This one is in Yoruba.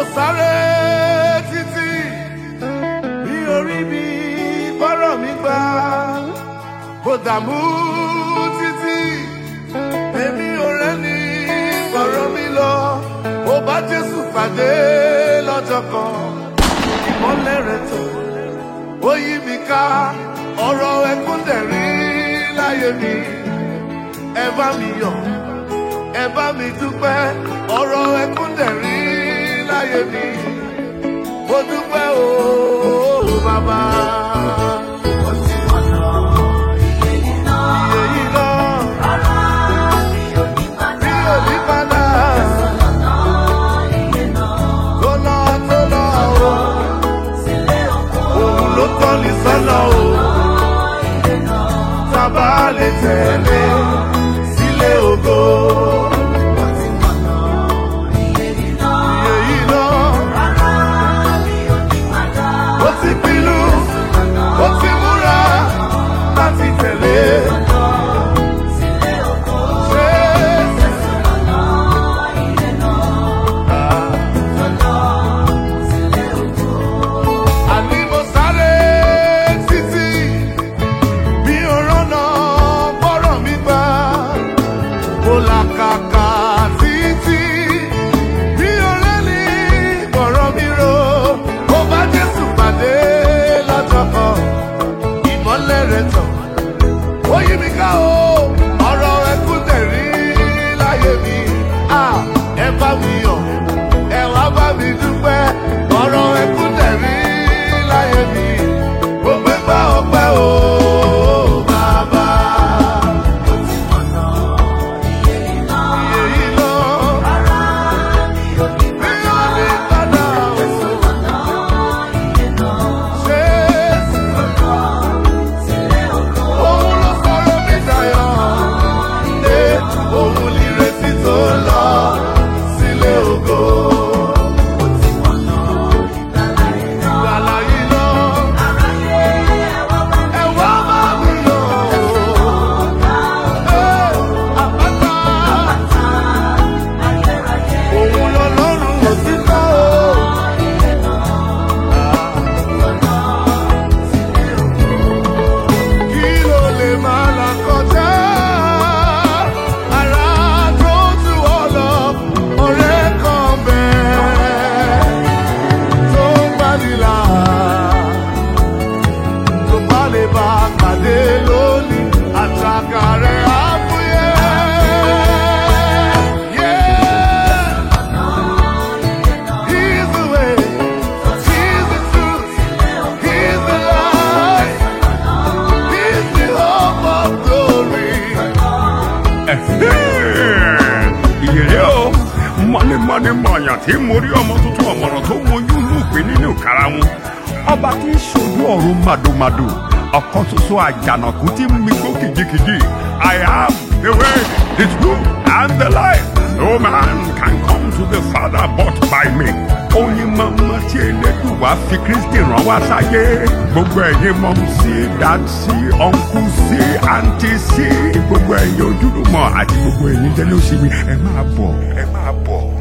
sáré títí bí orí mi bọ́rọ̀ mi gbà mo dààmú títí èmi ò rẹ́ni bọ̀rọ̀ mi lọ mo bá jésù pàdé lọ́jọ́ kan ìmọ́lẹ̀ rẹ̀ tó ó yí mi ká ọ̀rọ̀ ẹkún dẹ̀rí láyé mi ẹ bá mi yọ̀ ẹ bá mi dúpẹ́ ọ̀rọ̀ ẹkún dẹ̀rí láyé mi mo dúpẹ́ o bàbá. Iye yìí náà mi ò ní padà tó lọ tó lọ o òun ló tọ́ ní sọ́nà o tábà lè tẹ̀lé sílé ògo. Iye yìí náà ó ti pinnu ó ti múra láti tẹ̀lé. Jésù. Àní mo sáré títí bí òrànà bọ́rọ̀ mi gbà. Mo làkàkà títí bí òrẹ́lì bọ̀rọ̀ mi ro. Mo bá Jésù pàdé lọ́jọ́ kan, ìmọ́lẹ̀ rẹ̀ tàn. Ó yí mi ká o, ọ̀rọ̀ ẹkún tẹ̀rí láyé mi. Ah, Ẹ bá mi yọ̀, ẹ wá bá mi dúpẹ́. Ọ̀rọ̀ ẹkún tẹ̀rí láyé mi. Mo gbé gbá ọpẹ́ o, bàbá. Iye yìí lọ, mi ò ní padà o. Jésù, òun ló sọ̀rọ̀ mi dayọ̀. Ṣé òun nìrètí tó lọ sílé ògo? Ìgbàlà yìí lọ, ẹ wá máa mi yọ̀ o. Ẹ, àpáta, òun lọ́lọ́run òtítọ́ o. Kí ló lè máa là kọjá? Ara tó tú ọ lọ, ọ̀rẹ́ kan bẹ́ẹ̀ tó ń gbanilà. Tó bá lè bá a pàdé lónìí, àtàkà rẹ̀ á fúyẹ́. Yeah. He's the way, he's the truth, he's the light. He's the hope of glory. ìyẹ̀rẹ́ o mọ́nímọ́ní mọ̀ọ́yàn tí mo rí ọmọ tuntun ọ̀mọ̀ràn tó wojú lùpé nínú karahun ọba tí ń ṣojú ọ̀run màdòmàdò ọ̀kan ṣoṣo àjànàkú tí ń migbó kìjikìji I am the way the truth and the life no man can come to the father but by me oyin mama tí elédùn wá fi kristi rán wá sáyé gbogbo ẹ̀yin mọ̀ sí dàtí ọ̀nkú sí àǹtí sí gbogbo ẹ̀yin ojúlùmọ̀ àti gbogbo ẹ̀yin tẹ́lẹ̀ òsì mi ẹ máa bọ̀ ẹ máa bọ̀.